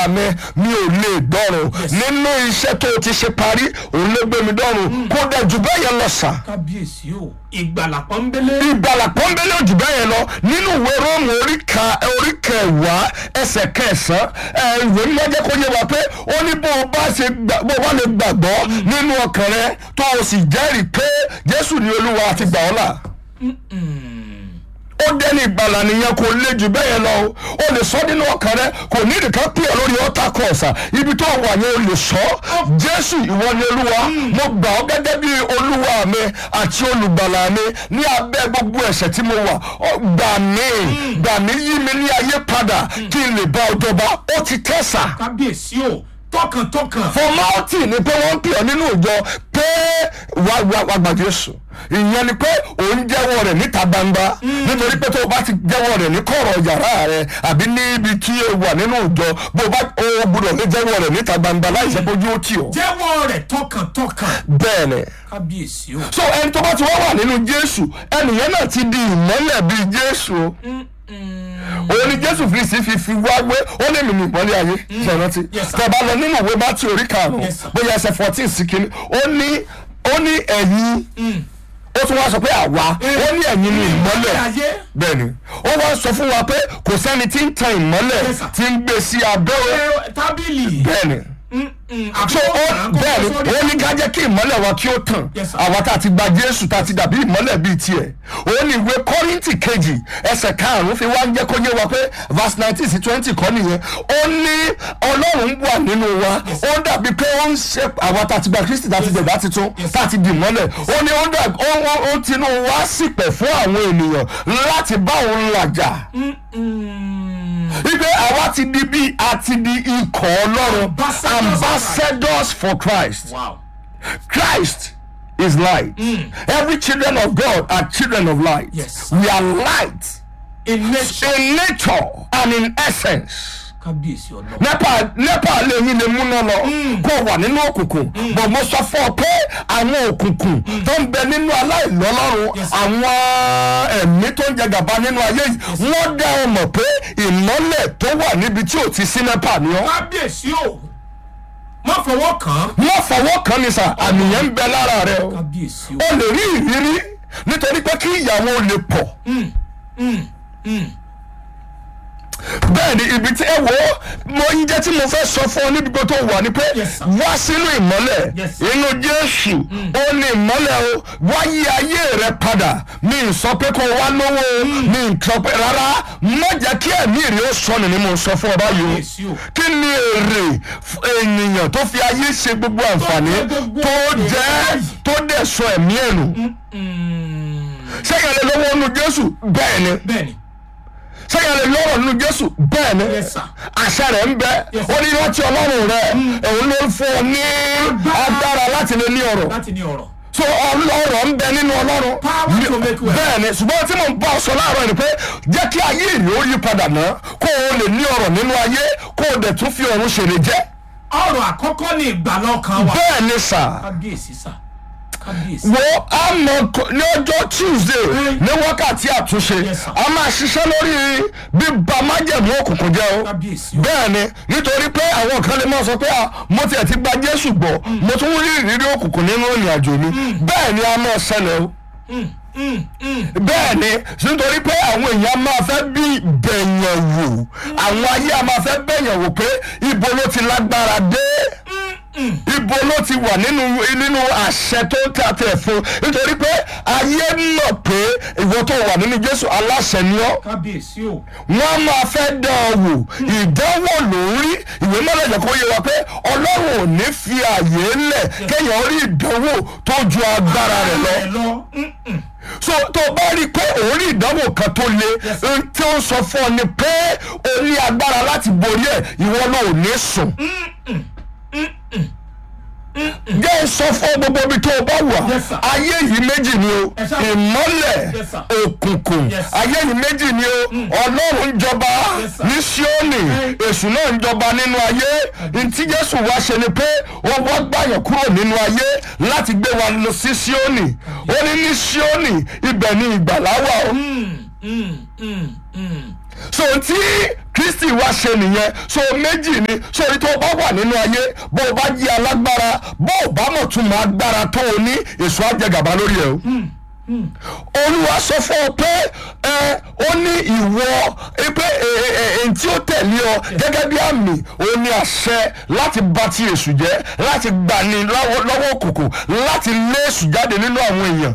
mi mi ò lè dọ́run nínú iṣẹ́ tó o ti ṣe parí òun ló gbé mi dọ́run kó dẹ̀ jù bẹ́ẹ̀ yẹn lọ sà kábíyèsí o ìgbàlà pọ́nbélé ìgbàlà pọ́nbélé òjì bẹ́ẹ̀ lọ nínú ìwé róòmù orí ka- orí kẹwàá ẹsẹ̀ kẹsàn-án ẹ, ìwé mímọ́ jẹ́ kó yé wa pé ó ní bó o bá ṣe gbà- bó o bá lè gbàgbọ́ nínú ọkàn rẹ tó o sì jẹ́rìí pé jésù ni olúwa àti gbà ọ́ là ó dẹ́ni ìgbàlà nìyẹn kò lè jù bẹ́ẹ̀ yẹn lọ o o lè sọ nínú ọkàn rẹ kò ní ìdìkan pè ọ́ lórí ọ́tà kọ̀ọ̀sà ibi tó wà yẹn o lè sọ jésù ìwọ ni olúwa mo gbà ọ́ gẹ́gẹ́ bí olúwa mi àti olùgbàlà mi ní abẹ́ gbogbo ẹ̀ṣẹ̀ tí mo wà Ọ, gbà mí gbà mí yí mi ní ayé padà kí n lè bá ọ jọba ó ti tẹ̀sà kábíyèsí o tọkàntọkàn formality ni pé wọ́n ń pè ọ́ nínú ìjọ pé wà wà wà gbà Jésù ìyẹn ni pé òun jẹ́wọ́ rẹ̀ níta gbangba nítorí pé tó o bá ti jẹ́wọ́ rẹ̀ ní kọ̀rọ̀ yàrá rẹ̀ àbí níbi tí o wà nínú ìjọ bó o bá o gbúdọ̀ lè jẹ́wọ́ rẹ̀ níta gbangba láì ṣe bójú ó tì ọ́ jẹ́wọ́ rẹ̀ tọkàntọkàn bẹ́ẹ̀ ni kábíyèsí o so ẹni tó bá ti wá wà nínú Jésù ẹnìyẹn náà ti di ìmọ́lẹ̀ bíi Jésù o òun ni jésù kristi fi fi wá wé ó lè mí ní ìpọ́nlé ayé ṣe rántí Yes, sir. tẹ́ bá lọ nínú ìwé bá tí orí karùn-ún Yes, sir. bóyá ẹsẹ̀ fourteen sí kínní ó ní ó ní ẹ̀yin ó tún wá sọ pé àwa ó ní ẹ̀yin ní ìmọ́lẹ̀ ayé bẹ́ẹ̀ ni ó wá sọ fún wa pé kò sẹ́ni tí ń tan ìmọ́lẹ̀ Yes, sir. tí ń gbé sí abẹ́ ẹ, tábìlì bẹ́ẹ̀ ni so ó bẹ́ẹ̀ ni ó ní ká jẹ́ kí ìmọ́lẹ̀ wa kí ó tàn Yes, sir. àwa tá a ti gba jésù tá a ti dàbí ìmọ́lẹ̀ bíi tiẹ̀ ó ní ìwé kọ́ríntì kejì ẹsẹ̀ karùn-ún fi wá ń jẹ́ kó yé wa pé verse nineteen sí twenty kọ́ nìyẹn ó ní ọlọ́run wà nínú wa ó dàbí pé ó ń ṣe àwa tá a ti gba kristi tá a ti dẹ̀dá titun Yes, tá a ti di ìmọ́lẹ̀ ó ní ó dà ó ó- ó tinú wa sípẹ̀ fún àwọn ènìyàn láti bá òun làjà wípé àwa ti di bí a ti di ikọ̀ ọlọ́run Ambassadors of ambassadors for Christ. wow Christ is light. Every children of God are children of light. Yes. We are light in nature in nature and in essence. kábíyèsí ọlọ́run nepa nepa lè yín lè múná lọ kó wà nínú òkùnkùn bọ̀ mo sọ fún ọ pé àwọn òkùnkùn tó ń bẹ nínú aláìlọ́lọ́run Yes. àwọn ẹ̀mí tó ń jẹ gàba nínú ayé yìí wọ́n dá ọ mọ̀ pé ìmọ́lẹ̀ tó wà níbi tí ò ti sí nepa ni ọ́ kábíyèsí o má fọwọ́ kàn án wọ́n fọwọ́ kan ní sà àmì yẹn ń bẹ lára rẹ o kábíyèsí o o lè rí ìrírí nítorí pé kí ìyàwó lè pọ̀ bẹ́ẹ̀ ni ibi tí ẹ wò ó mo ń jẹ́ tí mo fẹ́ sọ fún ọ níbi tó wà ní pé Yes, sir. wá sínú ìmọ́lẹ̀ Yes, sir. inú Jésù ó ní ìmọ́lẹ̀ o wá yí ayé rẹ padà mi ì sọ pé kó o wá lówó o mi ì sọ pé rárá má jẹ́ kí ẹ̀mí rẹ ó sọnù ni mo sọ fún ọ báyìí Kábíyèsí o o. kí ni èrè f- ènìyàn tó fi ayé ṣe gbogbo àǹfààní jẹ gbogbo tó èrè jẹ́ báyìí. tó dẹ̀ sọ ẹ̀mí ẹ̀ nù sẹ́yìn lè lọ́wọ́ nínú Jésù bẹ́ẹ̀ ni bẹ́ẹ̀ni sẹ́yìn lè lọ́rọ̀ nínú Jésù bẹ́ẹ̀ ni Yes, sir. àṣẹ rẹ̀ ń bẹ Yes, ó ní rántí Ọlọ́run rẹ̀ òun ló ń fún ọ ní agbára láti lè ní ọ̀rọ̀ láti ní ọ̀rọ̀ so ọlọ́rọ̀ ń bẹ nínú Ọlọ́run Power to make wealth. bẹ́ẹ̀ ni ṣùgbọ́n tí mo ń bá ọ sọ láàárọ̀ ni pé jẹ́ kí ayé ìlú ó yí padà náà kó o lè ní ọ̀rọ̀ nínú ayé kó o dẹ̀ tún fi ọ̀run ṣèrè jẹ́ ọ̀rọ̀ àkọ́kọ́ ní ìgbàlá ọkàn wa bẹ́ẹ̀ ni sà kábíyèsí sà kábíyèsí wo a mọ ko- ní ọjọ́ Tuesday ní wákàtí àtúnṣe Yes, sir. a máa ṣiṣẹ́ lórí bíba májẹ̀mú òkùnkùn jẹ́ o kábíyèsí o bẹ́ẹ̀ ni nítorí pé àwọn kan lè máa sọ pé ah, mo tiẹ̀ ti gba Jésù gbọ́ mo tún rí ìrírí òkùnkùn nínú ìrìn àjò mi bẹ́ẹ̀ ni a máa ṣẹlẹ̀ o bẹ́ẹ̀ ni nítorí pé àwọn èèyàn máa fẹ́ bí bẹ̀yàn wò àwọn ayé a máa fẹ́ bẹ̀yàn wò pé ibo ló ti lágbára dé ibo ló ti wà nínú nínú àṣẹ tó ń tà tẹ̀ fún nítorí pé ayé mọ̀ pé ìwọ tó wà nínú Jésù aláṣẹ ni ọ́ kábíyèsí o wọ́n máa fẹ́ dán ọ wò ìdánwò ló ń rí ìwé mọ́lẹ̀jẹ̀ kó yé wa pé ọlọ́run ò ní fi àyè lẹ̀ kéèyàn rí ìdánwò tó ju agbára rẹ̀ lọ ẹ lọ Mm, mm. so tó o bá rí i pé òun rí ìdánwò kan tó le ohun tí ó ń sọ fún ọ ni pé o ní agbára láti borí ẹ̀ ìwọ náà ò ní sùn. jẹ́ sọ fún gbogbo ibi tó o bá wà Yes, sir. ayé yìí méjì ni o Yes, sir. ìmọ́lẹ̀ Yes, sir. òkùnkùn Yes. ayé yìí méjì ni o ọlọ́run ń jọba Yes, sir. ní Síónì èṣù náà ń jọba nínú ayé ntí Jésù wá ṣe ni pé wọ́n wá gbàyàn kúrò nínú ayé láti gbé wa lọ sí Síónì ó ní ní Síónì ibẹ̀ ni ìgbàlá wà o Mm, mm, mm, mm. so tí kristi wá ṣe nìyẹn so méjì ni so orí tó o bá wà nínú ayé bó o bá jí alágbára bó o bá mọ̀ tún mọ̀ agbára tó o ní èso àjẹgàba lórí ẹ o olúwa sọ fún ọ pé ẹ ó ní ìwọ ẹ pé èyí tí ó tẹ̀lé ọ gẹ́gẹ́ bí àmì ó ní àṣẹ láti bà ti èṣù jẹ́ láti gbani lọ́wọ́ lọ́wọ́ òkùnkùn láti lé èṣù jáde nínú àwọn èèyàn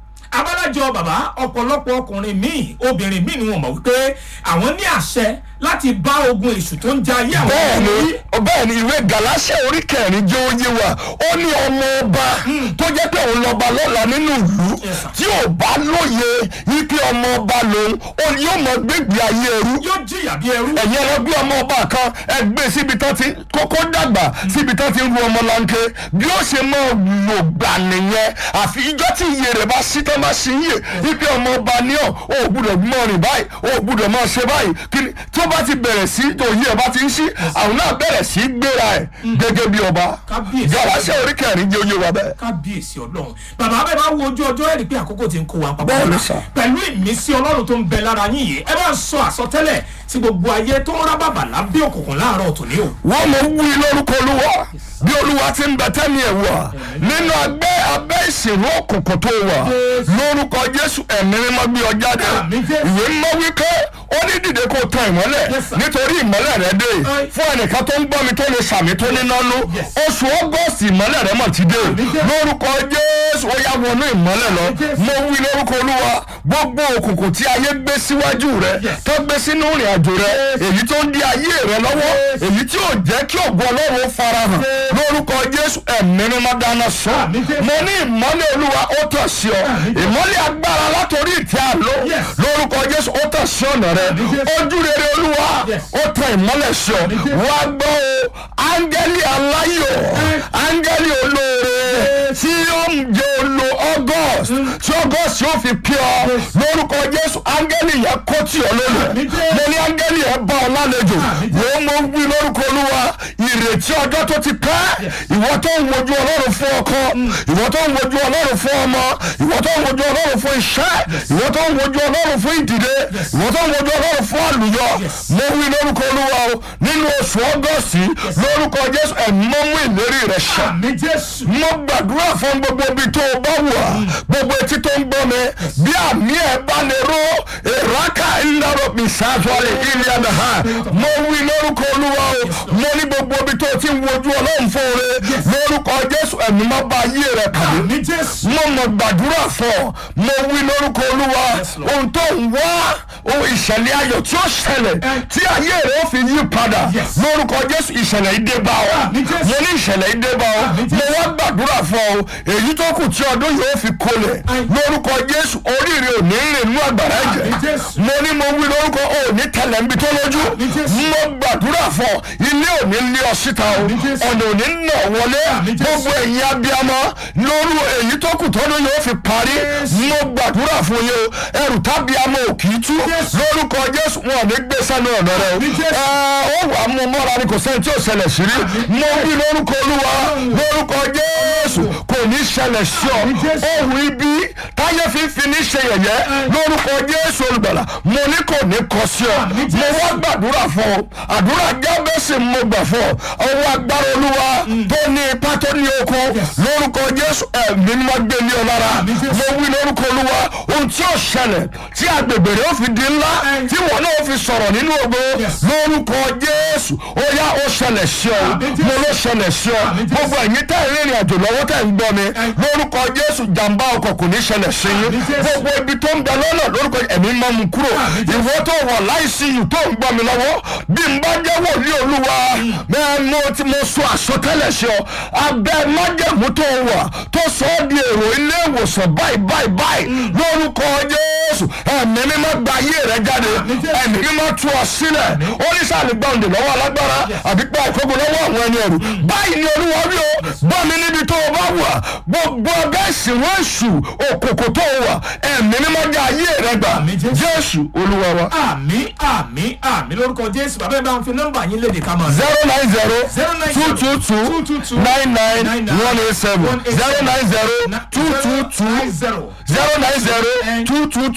abálájọ bàbá ọ̀pọ̀lọpọ̀ ọkùnrin míì obìnrin míì ni wọ́n mọ̀ wípé àwọn ní àṣẹ láti bá ogun èṣù tó ń ja ayé àwọn bẹ́ẹ̀ni ọmọ yìí. bẹ́ẹ̀ni ìwé gàláṣẹ orí kẹrin jẹ́ oyé wa ó ní ọmọ ọba tó jẹ́ pé òun lọ́ba lọ́la nínú ìlú Yes, sir. tí ò bá lóye wípé ọmọ ọba lòun ó ní yóò mọ gbégbé ayé ẹrú yóò jìyà bí ẹrú. ẹ̀yin ẹ̀rọ bí ọmọ ọba kan ẹgbẹ́ síbi tán ti kókó dàgbà síbi tán ti ń ru ọmọ lanke bí ó ṣe máa lò gbà nìyẹn àfi ìjọ tí iye rẹ̀ bá sí tán bá sí yè wípé ọmọ ọba ní ọ̀ ó gbúdọ̀ mọ rìn báyìí ó gbúdọ̀ máa ṣe báyìí kí ni tí ó bá ti bẹ̀rẹ̀ sí òye ẹ̀ bá ti ń sí àwọn náà bẹ̀rẹ̀ sí gbéra ẹ̀ gẹ́gẹ́ bí ọba Kábíyèsí. gàláṣẹ́ orí kẹrin jẹ́ oyè wa bẹ́ẹ̀. kábíyèsí ọlọ́run bàbá bẹ́ẹ̀ bá wo ojú ọjọ́ ẹ̀rí pé àkókò ti ń kó wa papọ̀ Bẹ́ẹ̀ ni mọ́ra. sà. pẹ̀lú ìmísí ọlọ́run tó ń bẹ lára yín yìí ẹ bá ń sọ àsọtẹ́lẹ̀ tí gbogbo ayé tó ń rá bàbà lábẹ́ òkùnkùn láàárọ̀ tòní o. wọ́n mọ̀ wí lórúkọ olúwa bí olúwa ti ń bẹ tẹ́mi ẹ̀ wà nínú abẹ́ abẹ́ ìṣèlú òkùnkùn tó wà lórúkọ jésù ẹ̀mí mímọ́ gbé ọ jáde Àmín Jésù. ìwé mímọ́ wípé ó ní dìde kó tan ìmọ́lẹ̀ Yes, sir. nítorí ìmọ́lẹ̀ rẹ dé Aye. fún ẹnìkan tó ń gbọ́ mi tó lè sàmì tó ní nánú Yes. oṣù ọgọ́sì ìmọ́lẹ̀ rẹ mọ̀ ti dé Àmín Jésù. lórúkọ jésù ó yá wọnú ìmọ́lẹ̀ lọ Àmín Jésù. mo wí lórúkọ olúwa gbogbo òkùnkùn tí ayé gbé síwájú rẹ Yes. tó gbé sínú ìrìn àjò rẹ èyí tó ń di ayé rẹ lọ́wọ́ èyí tí ò jẹ́ kí ògo ọlọ́run ó farahàn lórúkọ jésù ẹ̀mí ni má dáná sọ Àmín Jésù. mo ní ìmọ́lẹ̀ olúwa ó tàn sí ọ Àmín Jésù. ìmọ́lẹ̀ agbára látòrí ìtẹ́ àlọ́ Yes. lórúkọ jésù ó tàn sí ọ̀nà rẹ Àmín Jésù. ojú rere olúwa Yes. ó tàn ìmọ́lẹ̀ sí ọ Àmín Jésù. wá gbọ́ o áńgẹ́lì aláyọ̀ áńgẹ́lì olóore tí ó ń jẹ olo august tí august yóò fi pí ọ lórúkọ jésù áńgẹ́lì yẹn kó tì ọ lónìí Àmín Jésù. mo ní áńgẹ́lì yẹn bá ọ lálejò Àmín Jésù. wọ́n mọ wí lórúkọ olúwa ìrètí ọjọ́ tó ti pẹ́ ìwọ tó ń wojú ọlọ́run fún ọkọ ìwọ tó ń wojú ọlọ́run fún ọmọ ìwọ tó ń wojú ọlọ́run fún iṣẹ́ ìwọ tó ń wojú ọlọ́run fún ìdìde ìwọ tó ń wojú ọlọ́run fún àlùyọ mo wí lórúkọ olúwa o nínú oṣù ọgọ́sì lórúkọ jésù ẹ̀mọ́ mú ìlérí rẹ̀ ṣẹ àmì jésù. mo gbàdúrà fún gbogbo ibi tó o bá wà gbogbo etí tó ń gbọ́ mi bí àmì ẹ̀ bá lè ró ìrákà ńlọrọ mi ṣáàtúwálé ilé àdáhà mo wí lórúkọ olúwa o mo ní gbogbo ibi tó o ti ń wojú ọlọ́run fún oore lórúkọ jésù ẹ̀mí má bá ayé rẹ̀ pàdé àmì jésù. mo mọ̀ gbàdúrà fún ọ mo wí lórúkọ olúwa Lord. ohun tó ń wá ohun ìṣẹ̀lẹ̀ ayọ̀ tí ó ṣẹlẹ̀ tí ayé rẹ̀ ó fi yí padà Yes. lórúkọ jésù ìṣẹ̀lẹ̀ yìí dé bá ọ Àmín Jésù. mo ní ìṣẹ̀lẹ̀ yìí dé bá ọ Àmín mo Jésù. wá gbàdúrà fún ọ èyí tó kù tí ọdún yóò fi kolẹ̀ Àmín. lórúkọ jésù oríire ò ní rìn nínú àgbàrá ẹ̀jẹ̀ Àmín Jésù. mo ní mo wí lórúkọ ò ní tẹlẹ̀ níbi tó lójú Àmín Jésù. mo gbàdúrà fún ọ ilé ò ní lé ọ síta o Àmín Jésù. ọ̀nà ò ní nà wọlé Àmín Jésù. gbogbo ẹ̀yin abiyamọ lóru èyí tó kù tọ́dún yóò fi parí mo gbàdúrà fún yín o ẹrù tábíamọ ò kì í tú Jésù. lórúkọ jésù wọn ò ní gbé sánú ọ̀nà rẹ o Àmín Jésù. ẹ ó wà á mú mọ́ra ni kò sẹ́ni tí ò ṣẹlẹ̀ sí rí mo wí lórúkọ olúwa lórúkọ jésù kò ní ṣẹlẹ̀ sí ọ Àmín Jésù. ohun ibi táyé fífi ní ṣe yẹ̀yẹ́ lórúkọ jésù olùgbàlà mo ní kò ní kọ sí ọ Àmín mo Jésù. wá gbàdúrà fún ọ àdúrà jábẹ́sì mo gbà fún ọ ọwọ́ agbára olúwa tó ní ipá tó ní okun lórúkọ jésù ẹ̀mí ni wọ́n gbé ní ọ lára Àmín Jésù. mo wí lórúkọ olúwa ohun tí ó ṣẹlẹ̀ tí agbègbè rẹ̀ ó fi di ńlá Ẹ. tí wọn náà fi sọ̀rọ̀ nínú ògo Yes. lórúkọ jésù ó yá ó ṣẹlẹ̀ sí ọ Àmín Jésù. mo ló ṣẹlẹ̀ sí ọ Àmín Jésù. gbogbo ẹ̀yin tẹ́ ẹ̀ rìnrìn àjò lọ́wọ́ tẹ́ ń gbọ́ mi lórúkọ jésù jàǹbá ọkọ̀ kò ní ṣẹlẹ̀ sí yín Àmín Jésù. gbogbo ibi tó ń bẹ lọ́nà lórúkọ ẹ̀mí mọ́ mu kúrò Àmín Jésù. ìwọ tó wọ̀ láìsí yìí tó ń gbọ́ mi lọ́wọ́ bí n bá jẹ́ wòlíì olúwa bẹ́ẹ̀ mo ti mo sọ àsọtẹ́lẹ̀ sí ọ abẹ́ májẹ̀mú tó wà tó sọ ọ́ di èrò ilé ìwòsàn báyìí báyìí báyìí lórúkọ jésù ẹ̀mí mímọ́ gba ayé rẹ jáde Àmín Jésù. ẹ̀mí mímọ́ tú ọ sílẹ̀ ó ní sáà ní gbàǹdè lọ́wọ́ alágbára àbí pa ìkókò lọ́wọ́ àwọn ẹni ẹ̀rù báyìí ni olúwa rí o bọ́ mi níbi tó o bá wà gbogbo ọgá ìsìnwó èṣù òkòkò tó o wà ẹ̀mí mímọ́ gba ayé rẹ gbà Àmín Jésù. jésù olúwa wa àmì àmì àmì lórúkọ jésù bàbá ẹ bá ń fi nọ́mbà yín léde ká máa lọ. zero nine zero two two two 222 nine nine one eight seven zero nine zero two two two zero. zero nine zero two two two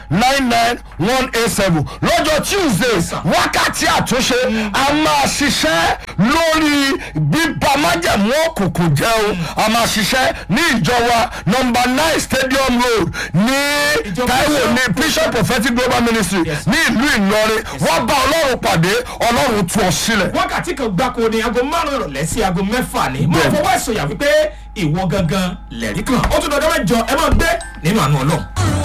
nine nine one eight seven lọ́jọ́ tuesday wákàtí àtúnṣe a máa ṣiṣẹ́ lórí bíbá májẹ̀mú òkùnkùn jẹ́ o a máa ṣiṣẹ́ ní ìjọba nọmba nine stadium road ní Ìjọ taiwo Bishop ní bishop prophetic global ministry Yes. ní ìlú ìlọrin wọ́n bá ọlọ́run pàdé ọlọ́run tú ọ sílẹ̀. wákàtí kan gbáko ni aago márùn ìrọ̀lẹ́ sí aago mẹ́fà ni mo Bẹ́ẹ̀. fọwọ́ ìsọyà wípé ìwọ gangan lẹ̀rí kan ó tún dọ̀dọ̀ mẹ́jọ ẹ máa gbé nínú àánú ọlọ́run.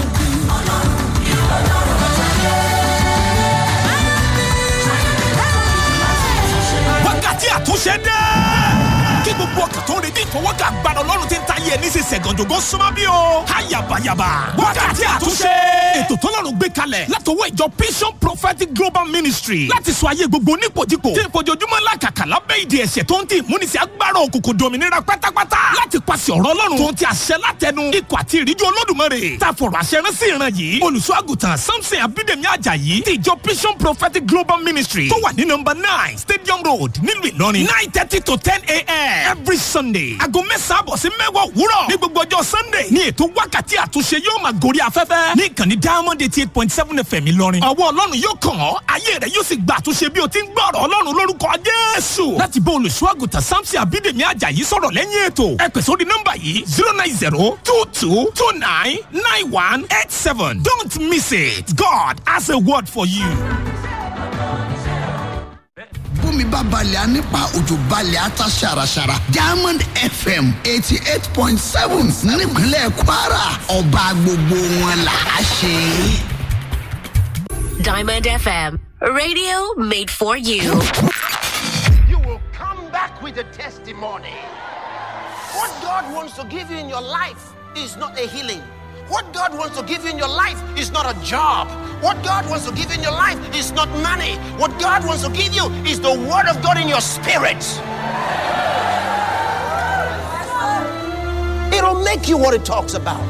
wákàtí àtúnṣe dé. kí gbogbo ọkàn tó ń retí ìfọwọ́kà gbàdọ̀ ọlọ́run ti ń ta yẹ ní sísẹ̀ gànjọ́gọ́ súnmọ́ bí o. ayabayaba wákàtí àtúnṣe. ètò tọ́lọ́run gbé kalẹ̀ látọwọ́ ìjọ vision prophetic global ministry láti sọ ayé gbogbo nípojúpò tí ìfojoojúmọ́ làkàkà lábẹ́ ìdí ẹ̀ṣẹ̀ tó ń tì múnisí agbára òkùnkùn dominira pátápátá láti pàṣẹ ọ̀rọ̀ ọlọ́run tó ń ti àṣẹ látẹnu ikọ̀ àti ìríjú olódùmarè tá a fọ̀rọ̀ àṣẹ rán sí ìran yìí olùṣọ́ àgùntàn samson abídèmí ajayi ti ìjọ vision prophetic global ministry tó wà ní nọmba nine stadium road nílùú ìlọrin nine thirty to ten a.m. every sunday aago mẹ́sàn-án àbọ̀ sí mẹ́wàá òwúrọ̀ ní gbogbo ọjọ́ sunday ní ètò wákàtí àtúnṣe yóò máa gorí afẹ́fẹ́ ní ìkànnì diamond eighty eight point seven fm ìlọrin ọwọ́ ọlọ́run yóò kàn ọ́ ayé rẹ̀ yóò sì gba àtúnṣe bí o ti ń gbọ́ ọ̀rọ̀ ọlọ́run lórúkọ jésù láti bá olùṣọ́ àgùntàn samson abídèmí ajayi sọ̀rọ̀ lẹ́yìn ètò ẹ pè sórí nọ́mbà yìí zero nine zero two two two nine nine one eight seven don't miss it god has a word for you. bómi bá balẹ̀ á nípa òjò balẹ̀ á ta ṣàràṣàrà diamond fm eighty eight point seven nípínlẹ̀ kwara ọba gbogbo wọn là á ṣe. Diamond FM, radio made for you. you will come back with a testimony. What God wants to give you in your life is not a healing. What God wants to give you in your life is not a job. What God wants to give you in your life is not money. What God wants to give you is the Word of God in your spirit. It'll make you what it talks about.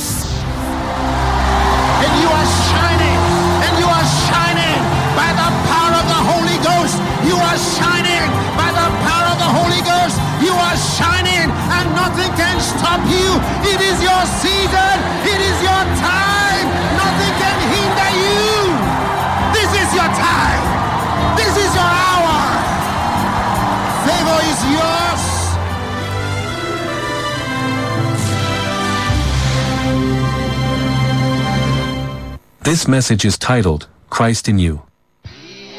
And you are shining, and you are shining by the power of the Holy Ghost. You are shining by the power of the Holy Ghost. You are shining, and nothing can stop you. It is your season, it is your time. Nothing can hinder you. This is your time, this is your hour. Favor is yours. This message is titled, Christ in You.